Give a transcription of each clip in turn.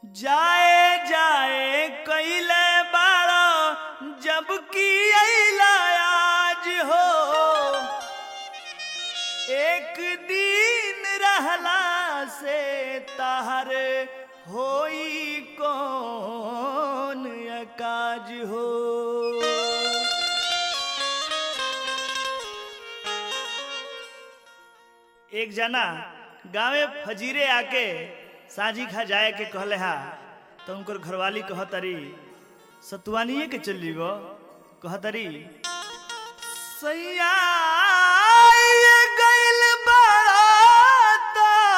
जाए जाए कैले बारो जबकि अइला आज हो एक दिन रहला से तहर होई कौन अकाज हो एक जना गांवे फजीरे आके साझी खा जाए के कहले हा तो उनकर घरवाली कहतरी सतुआनिए के चली गो कहतरी सैया ये गइल बारात,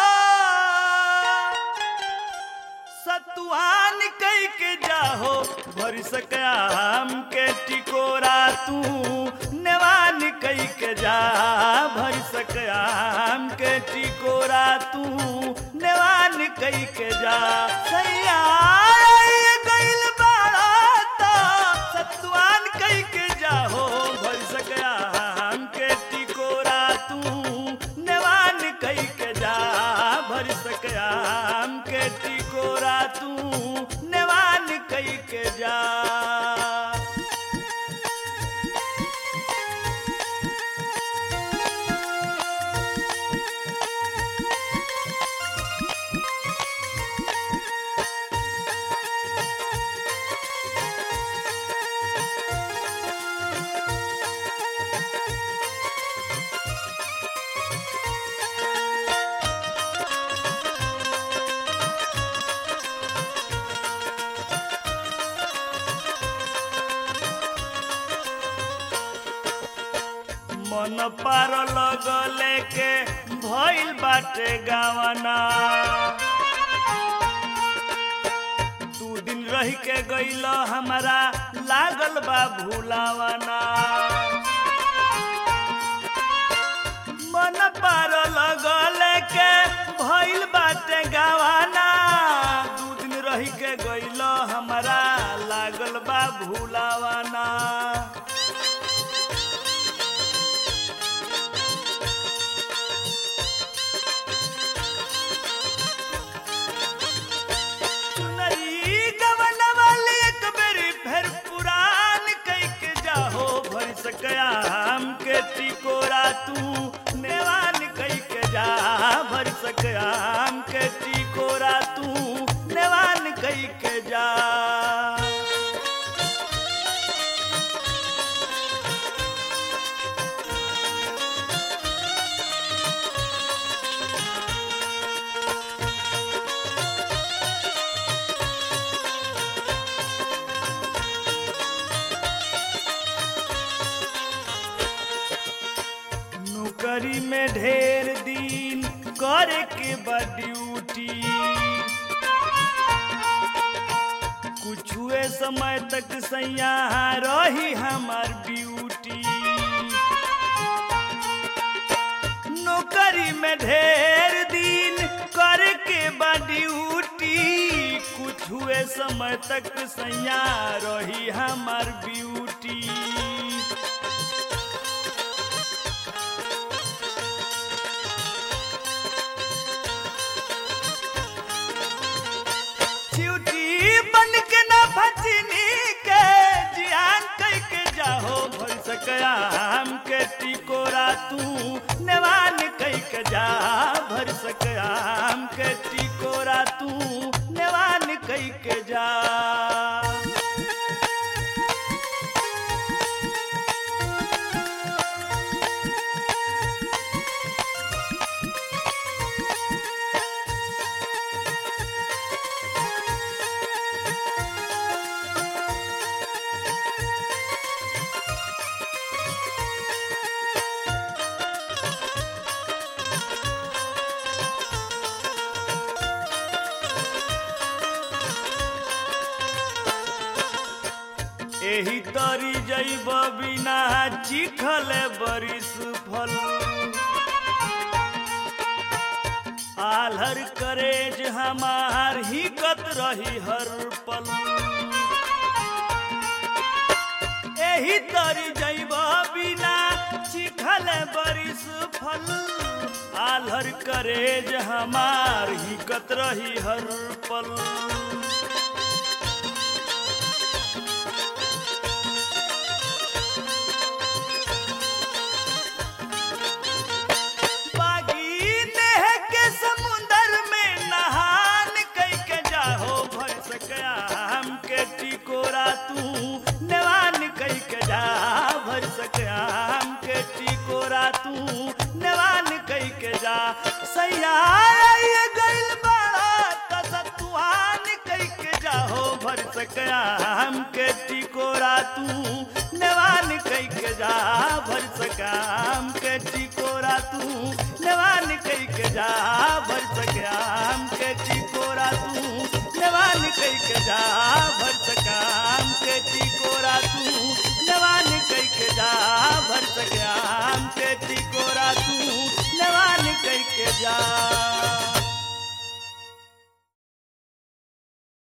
सतुआन कई के जाहो भर सकाम के टिकोरा तू नेवान कई के जा भर सकाम के टिकोरा तू नेवान कई के जा सैया ये गइल बारात, सतुआन कई के जाहो भर सकाम के टिकोरा तू नेवान कई के जा भर सकाम के टिकोरा तू नेवान कई के जा मन पार लगले के भइल बाटे गावना दू दिन रह के गइल हमारा लागल बा भूलावना मन पार लगले के भइल बाटे गावना दू दिन रह के गइल हमारा लागल बा भूलावना चुनरी गवन वाली एक बेरी फिर पुरान कई के जाहो भर सकया हम के टिकोरा तू नेवान कई के जा भर सकया हम के टिकोरा तू नेवान कई के जा नौकरी में ढेर दिन करे के बा ड्यूटी कुछुए समय तक सैया रही हमार ड्यूटी नौकरी में ढेर दिन करे के बा ड्यूटी कुछुए समय तक सैया रही हमार ब्यूटी चिउटी बन के ना भचनी के जियान कई के जाहो भर सकया हम के टिकोरा तू नेवान कई के जा भर सकया हम के टिकोरा तू नेवान कई के जा एही तरी जैब बिना चिखल बरिस फल आलहर करेज हमार हिकत रही हर पल एही तरी जैब बिना चिखल भले बरिस फल आलर करेज हमार ही कत रही हर पल बागी नेह के समुंदर में नहान कई के जाहो भर सकया हम के टिकोरा तू नेवान कई के जा भर सकया हम के टिकोरा तू नेवान कई के जा सैया ये गइल बड़ा तसतुआन कई के जाहो भर सकया हम के टिकोरा तू नेवान कई के जा भर सका हम के टिकोरा तू नेवान कई के जा भर सका हम के टिकोरा तू नेवान कई के जा भर सका हम के टिकोरा तू नेवान कई के जा भर सका हम के टिकोरा तू नेवान कई के जा